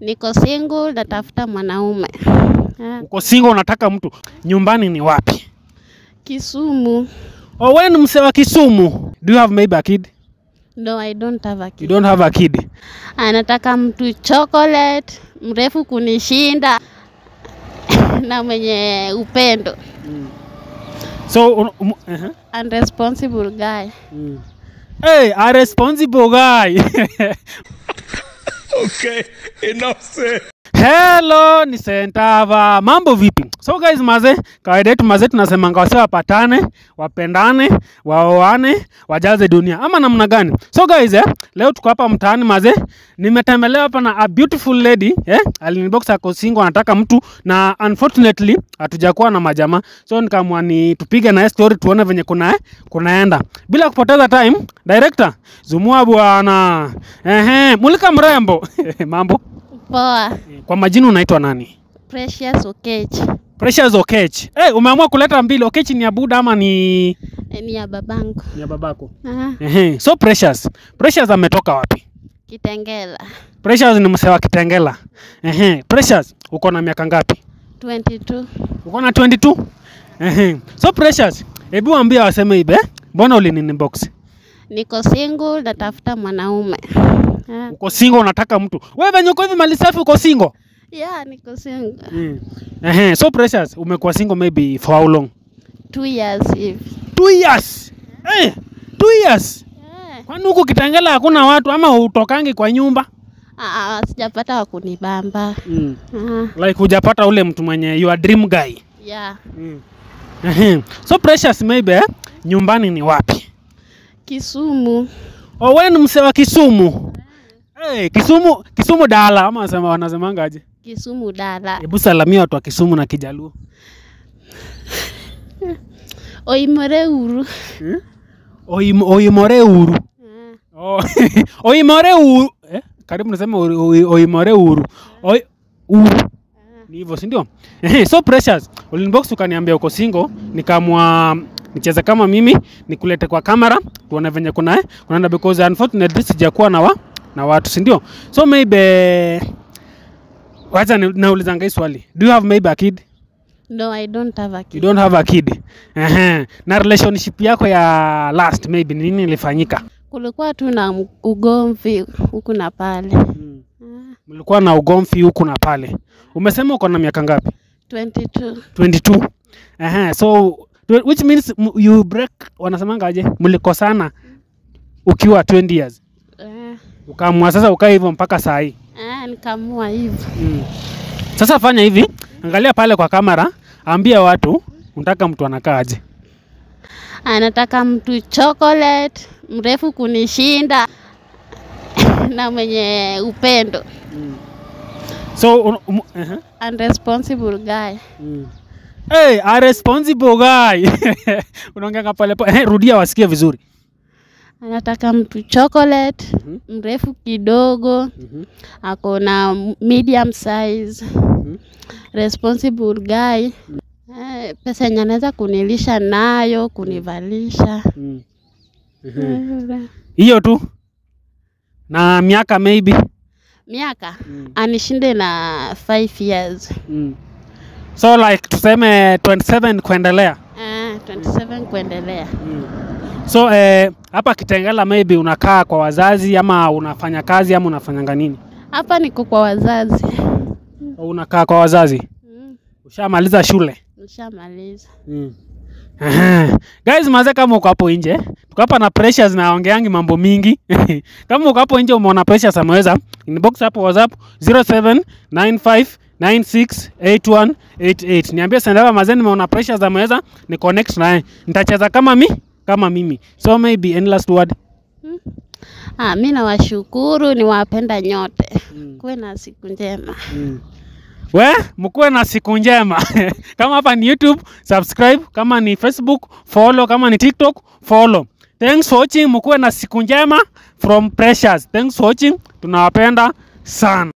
Niko single natafuta mwanaume. Ah, Uko single unataka mtu. Nyumbani ni wapi? Kisumu. Oh, wewe ni msee wa Kisumu. Do you have maybe a kid? No, I don't have a You kid. don't have a kid. Anataka mtu chocolate, mrefu kunishinda na mwenye upendo. So un, um, uh-huh. Unresponsible guy. Hey, a responsible guy. Okay, enough said. Hello, ni Sentava. Mambo vipi? So guys, maze, kawaida yetu maze tunasemanga wase wapatane, wapendane, waoane, wajaze dunia. Ama namna gani? So guys, eh, leo tuko hapa mtaani maze. Nimetembelea hapa na a beautiful lady, eh? Alinibox ako single anataka mtu na unfortunately hatujakuwa na majamaa. So nikaamua ni tupige na yeye story tuone venye kuna eh, kunaenda. Bila kupoteza time, director, zumua bwana. Ehe, mulika mrembo. Mambo. Poa. Kwa majina unaitwa nani? Precious Okech. Precious Okech. Hey, umeamua kuleta mbili. Okech ni ya Buda ama ni Eh, Ni ya babangu. ni ya babako? Ah, Ehe. So Precious. Precious ametoka wapi? Kitengela. Precious ni msee wa Kitengela. Ehe. Precious, uko na miaka ngapi? 22. Uko na 22? Ehe. So Precious, hebu ambia waseme ibe. Mbona ulinini box? Niko single natafuta mwanaume. Ah, Uko single unataka mtu. Wewe venye uko hivi mali safi uko single? yeah, niko single. Mm. Ehe. So Precious, umekuwa single maybe for how long? Two years hivi. Two years. Eh, two years. Eh, Kwani huku Kitengela hakuna watu ama utokangi kwa nyumba? ah, ah, sijapata wa kunibamba. Mm. Ah, Like hujapata ule mtu mwenye your dream guy. yeah. Ehe. so Precious maybe eh, nyumbani ni wapi? Kisumu. Oh, wewe ni msee wa Kisumu. Hey, Kisumu, Kisumu dala ama wanasema wanasemanga aje? Kisumu dala. Hebu salamia watu wa Kisumu na Kijaluo. Oimore uru. Hmm? Oim, oimore uru. Ah, Oh, oimore uru. Eh? Karibu nasema oi- oi- oimore uru. Oi, uru. Ni hivyo si ndio? Ehe, so Precious, ulinibox ukaniambia uko single, nikaamua nicheze kama mimi, nikulete kwa kamera, tuone venye kuna eh, kunaenda because unfortunately sijakuwa na wa, na watu si ndio? So maybe wacha ni- naulizanga hii swali. Do you have maybe a kid? No, I don't have a You kid. don't have a kid. Ehe. Na relationship yako ya last maybe ni nini ilifanyika? Kulikuwa tu na m- ugomvi huku na pale. Ah, Mlikuwa na ugomvi huku na pale. Umesema uko na miaka ngapi? 22. 22 Aha, so tw- which means m- you break wanasemanga aje mlikosana ukiwa 20 years Ah, ukaamua sasa ukaa hivyo mpaka saa hii ah, nikamua hivyo. mm. sasa fanya hivi angalia pale kwa kamera ambia watu unataka mtu anakaa aje Anataka mtu chocolate, mrefu kunishinda na mwenye upendo. so un, um, uh Unresponsible guy. hey, a responsible guy unaongea pale pale eh, rudia wasikie vizuri Anataka mtu chocolate, mrefu kidogo, ako na medium size. Responsible guy. Eh, pesa yenye anaweza kunilisha nayo, kunivalisha. hiyo tu na miaka maybe Miaka anishinde na 5 years. mm. so like tuseme 27 kuendelea Ah, 27 kuendelea. So eh, hapa Kitengela maybe unakaa kwa wazazi ama unafanya kazi ama unafanyanga nini? Hapa niko kwa wazazi. Au unakaa kwa wazazi? Mm, Ushamaliza shule? Nishamaliza. Aha. Guys, maze kama uko hapo nje, tuko hapa na Precious na ongeangi mambo mingi. kama uko hapo nje umeona Precious ameweza, inbox hapo WhatsApp 0795968188. Niambie Sendava maze nimeona Precious ameweza, ni connect naye. Nitacheza kama mi kama mimi. So maybe any last word. Ah, mi nawashukuru, niwapenda nyote. Kuwe na siku njema. We, mkuwe na siku njema. kama hapa ni YouTube, subscribe. Kama ni Facebook, follow. Kama ni TikTok, follow. Thanks for watching. Mkuwe na siku njema from Precious. Thanks for watching. Tunawapenda sana.